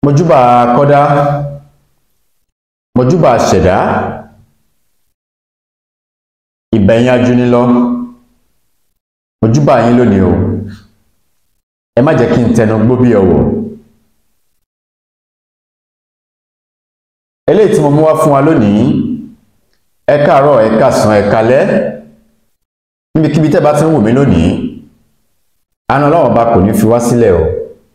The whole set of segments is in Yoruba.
mojúbà kọ́dá mojúbà ṣẹ̀dá ìbẹ̀yìn ajúnilọ mojúbà yín lónìí o ẹ má jẹ́ kí n tẹnu gbó bí ọwọ́ eléyìí tí mo mú wá fún wa lónìí ẹ káàárọ̀ ẹ káàsán ẹ kálẹ́ níbikíbi tẹ́ bá ti ń wò mí lónìí àna Ọlọ́run bá kò ní fi wá sílẹ̀ o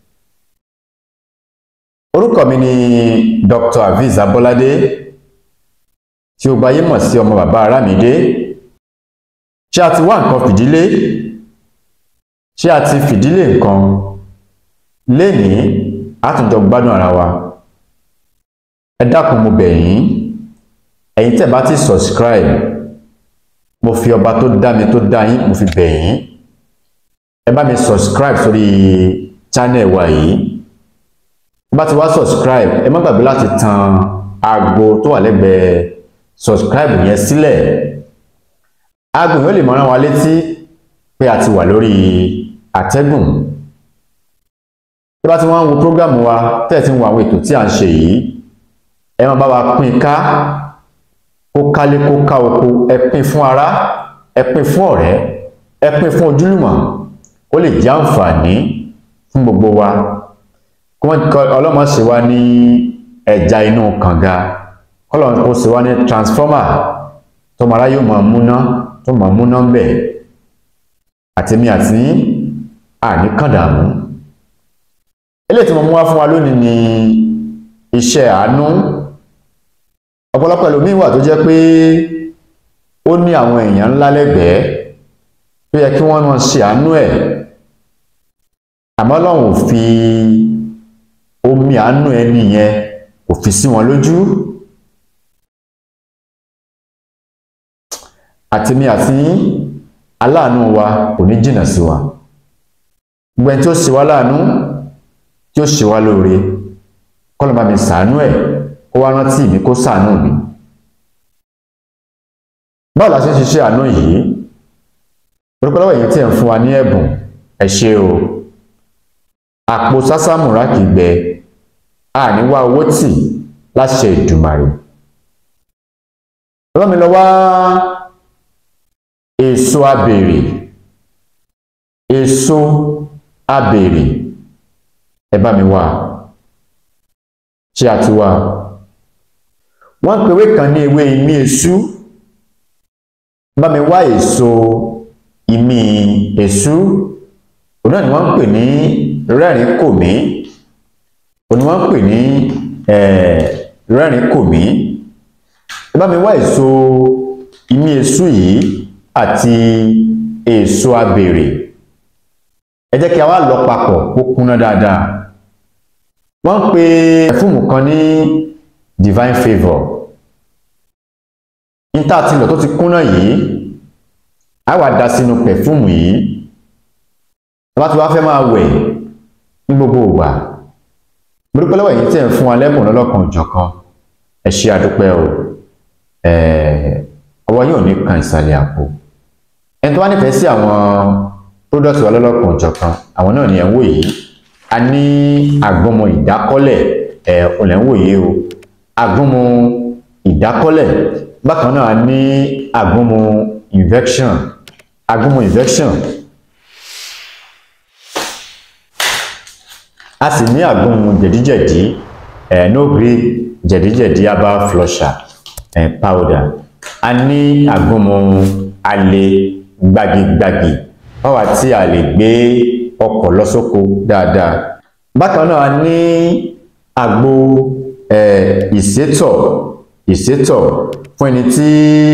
orúkọ mi ni Dr. Aviz Abolade tí ó gbayé mọ̀ sí ọmọ bàbá Arámidé ṣé a ti wá nǹkan fìdílé ṣé a ti fìdílé nǹkan lénìí a tún jọ gbádùn ara wa ẹ dákun mo bẹ̀ yín ẹ̀yin tẹ́ bá ti subscribe mo fi ọba tó dá mi tó dá yín mo fi bẹ̀ yín ẹ bá mi subscribe sórí channel wa yìí bá ti wá subscribe ẹ má gbàgbé láti tan aago tó wà lẹ́gbẹ̀ẹ́ subscribe yẹn sílẹ̀ aago yóò lè mọ rán wa létí pé a ti wà lórí àtẹ́gùn tí bá ti wọ́n ń wo program wa tẹ́ẹ̀ tí ń wo àwọn ètò tí à ń ṣe yìí ẹ máa bá wa pín ká kó kálé kó ká oko ẹ pín fún ará ẹ pín fún ọ̀rẹ́ ẹ pín fún ojúlùmọ̀ kó lè jẹ́ àǹfààní fún gbogbo wa ọlọ́mọ ṣe wá ní ẹja inú kànga ọlọ́mọ kó ṣe wá ní transformer tó mara yóò máa múná tó máa múná ń bẹ̀ àtẹ̀mí àti àní kàndàmú eléyìí tí mo mú wá fún wa lónìí ni iṣẹ́ àánú ọ̀pọ̀lọpọ̀ ẹlòmíín wà tó jẹ́ pé ó ní àwọn èèyàn ńlá lẹ́gbẹ̀ẹ́ tó yẹ kí wọ́n máa ṣe àánú ẹ̀ àmọ́ Ọlọ́run ò fi omi àánú ẹni yẹn kò fi sí wọn lójú àtèmi àti aláàánú wa kò ní jìnnà sí wa gbogbo ẹni tí ó ṣe wá láàánú tí ó ṣe wá lóore kọ́lọ̀ bá mi ṣàánú ẹ̀ kó wá rántí mi kó ṣàánú mi báwo la ṣe ń ṣiṣẹ́ àánú yìí orúkọ lọ́wọ́ èyí tí ẹ̀ ń fún wa ní ẹ̀bùn ẹ ṣé o àpò sásámùrà kì í gbẹ àní wá owó tì láṣẹ Ìdùmarè lọ́wọ́ mi lọ wá èso abèrè èso abèrè ẹ bá mi wá ṣé a ti wá wọ́n ń pèwé kan ní ewé imí èṣú bá mi wá èso imí èṣú òun náà ni wọ́n ń pè ní rẹ́rìn kòmí òun ni wọ́n ń pè ní rẹ́rìn kòmí ẹ bá mi wá èso imí èṣú yìí àti èso abèrè ẹ jẹ́ kí a wá lọ papọ̀ kó kúnná dáadáa wọ́n ń pe ẹ̀fúùmù kan ní divine favour níta àti ilẹ̀ tó ti kúnná yìí á wà dá sínú pẹ̀fúùmù yìí bá ti wá fẹ́ máa wẹ̀ ní gbogbo ìgbà gbogbo lọ́wọ́ èyí tẹ̀ ń fún wa lẹ́bùn lọ́lọ́kan òjọ̀kan ẹ ṣé àdúpẹ́ o ọwọ́ yóò ní kan ìsàlẹ̀ àpò ẹni tó wá nífẹ̀ẹ́ sí àwọn product wa lọ́lọ́kan òjọ̀kan àwọn náà ni ẹ̀ ń wò yìí a ní àgbọmọ ìdákọ́lẹ̀ ẹ̀ ọ̀lẹ̀ ń wò yìí o àgbọmọ ìdákọ́lẹ̀ bákan náà a ní àgbọmọ infection àgbọmọ infection a sì ní àgbọmọ jẹ̀díjẹ̀dí ẹ̀ no gree jẹ̀díjẹ̀dí herbal flusher ẹ̀ powder a ní àgbọmọ alẹ́ gbagigbagi báwa tí a lè gbé ọkọ̀ lọ sóko dáadáa bákan náà a ní àgbo ìsétọ̀ ìsétọ̀ fún ẹni tí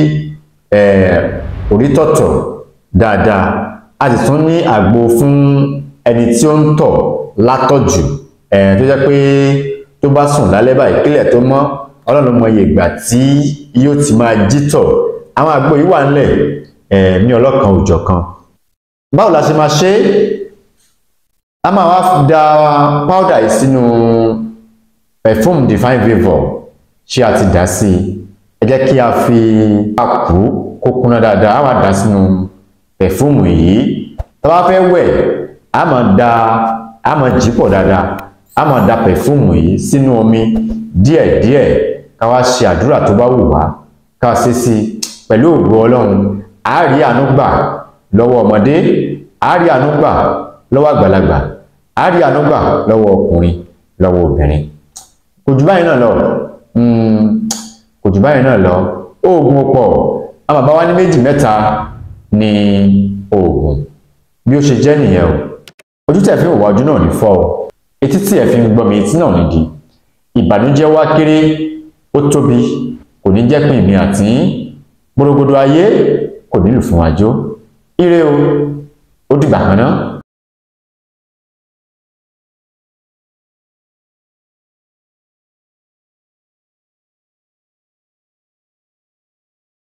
orí tọ̀tọ̀ dáadáa a sì tún ní àgbo fún ẹni tí ó ń tọ̀ látọ̀jù tó jẹ́ pé tó bá sùn lálẹ́ báyìí kílẹ̀ tó mọ́ ọlọ́run mọ iye ìgbà tí yóò ti máa jí tọ̀ àwọn àgbo yìí wà ńlẹ̀ ní ọlọ́kan òjọ̀kan báwo la ṣe máa ṣe é a máa wá da powder yìí sínú perfume divine favour ṣé a ti dà sí i ẹ jẹ́ kí a fi àkú kó kúnná dáadáa a máa dà sínú perfume yìí tá a bá fẹ́ wẹ̀ a máa da a máa jí pọ̀ dáadáa a máa da pẹ̀fúùmù yìí sínú omi díẹ̀díẹ̀ ká wá ṣe àdúrà tó bá wù wá ká ṣe sí i pẹ̀lú ògo ọlọ́run a rí àánú gbà lọ́wọ́ ọmọdé a rí àánú gbà lọ́wọ́ àgbàlagbà a rí àánú gbà lọ́wọ́ ọkùnrin lọ́wọ́ obìnrin kò jù báyìí náà lọ kò jù báyìí náà lọ oògùn pọ̀ àwọn bàbá wa ní méjì mẹ́ta ní oògùn bí ó ṣe jẹ́ nìyẹn o ojú tẹ̀ fi ń wà ojú náà ní fọ́ o etí tí ẹ̀ fi ń gbọ́ mi etí náà nídìí ìbànújẹ́ wá kéré ó tóbi kò ní jẹ́ pín mi àti gbòrògbòdò ayé kò nílù fún àjò ire o ó dìgbà kan náà.